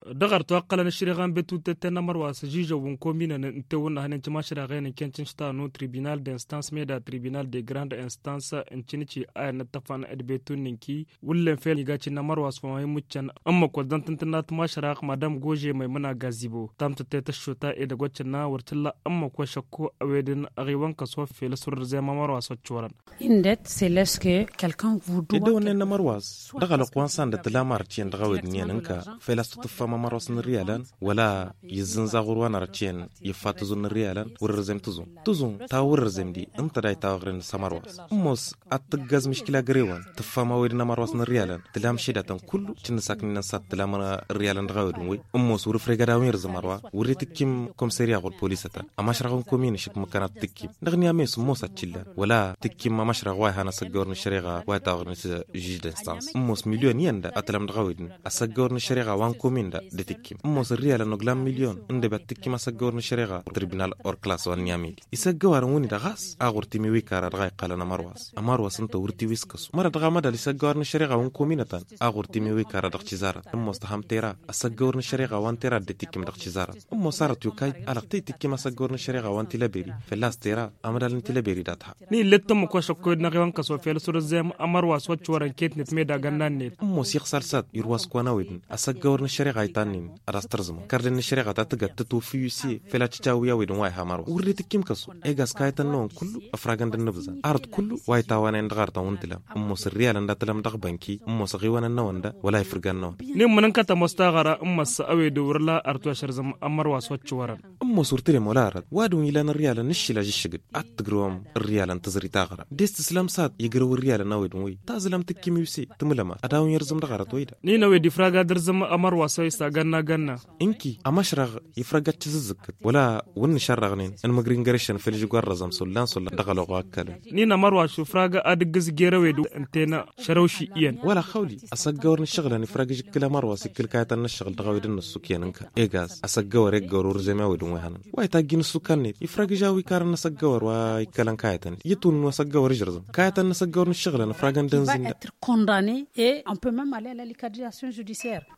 dagar to akala na shirya gan betu tete na marwa sa jijo wun komi na nte wun hanin cima shirya gan kencin shita no tribunal de instance me da tribunal de grande instance in cinici aya na tafa na betu ninki wullen fel ga cin na marwa su mai muccan amma ko dan tantana tuma shirya madam goje mai muna gazibo tam ta ta shota e da gwacin na wartilla amma ko shakko a wedin arewan kaso fel sur zai ma marwa so choran indet c'est lorsque quelqu'un vous doit ido ne na marwas daga la kwansan da tilamar cin daga wedin yanka fel su tufa ma marwas na riyalan wala yizin zagurwa na racien yifatu zun na riyalan wurir zem tuzun tuzun ta wurir zem di inta dai ta wagrin samarwas mos at gaz mishkila garewan tufa ma wedin na marwas na riyalan tilam shida tan kullu cin sakni na sat tilam na riyalan daga wedin we mos wurir frega da wer zamarwa wurir tikim komisariya gol polisata amma sharagon komin shik makana tikim dagni ames mos atilla wala tikim ma mashra wa hana sagor ni shariga wa ta wagrin juge d'instance mos million yanda atalam daga wedin asagor ni shariga wan komin da de tikkim mos riyala no glam million inde bat tikkim asagor ni shariga tribunal or class wan nyamidi isagga waran woni da gas agurti mi wikara daga qala na marwas amarwas anta wurti wiskas mara daga madal isagor ni shariga wan kominatan agurti mi wikara daga chizara mos taham tera asagor ni shariga wan tera de tikkim daga chizara mos sarat yukay alaqti tikkim asagor ni shariga wan tilaberi felas tera amadal ni tilaberi datha ni lettam ko shakko na rewan kaso fel sur zem amarwas wacce waran ketnet me da gannan ne mos yakhsal sat yurwas kwana wedin asagor ni shariga itanin arastarzma karden ni shariga ta taga ta tofi yusi fela ci tawu ya wedin wai hamar urri tikkim kaso e gas kaytan non kullu afragan dan nabza art kullu wai tawana en dagar ta wuntila ummo sirriya lan datalam dag banki ummo sagi wana na wanda wala ifirgan na ni munan kata mustagara umma sa awe do wurla artu ashar zam amar was wacce waran ummo surtire molara wadun ila na riyala nishila jishigid at tgrom riyala tazri tagara dest islam sat yigro riyala na wedin wi tazlam tikkim yusi tumulama adawun yarzum dagara toida ni na wedi fraga dar zam amar wasai sa ganna ganna inki amashrag yifragat tizizkat wala wun sharragnin an magrin garishan fil jugwar razam sullan sullan dagalo qakkala ni na marwa shu fraga adigis gera wedu antena sharawshi iyan wala khawli asagawar shagla ni fraga jikla marwa sikil kaytan shagl dagawidin nasukiyanka egas asagawar egawar zema wedun wahanan way ta gin sukanni yifraga jawi karan asagawar wa ikalan kaytan yitun asagawar jirzam kaytan asagawar shagla na fragan danzin être condamné et on peut même aller à la liquidation judiciaire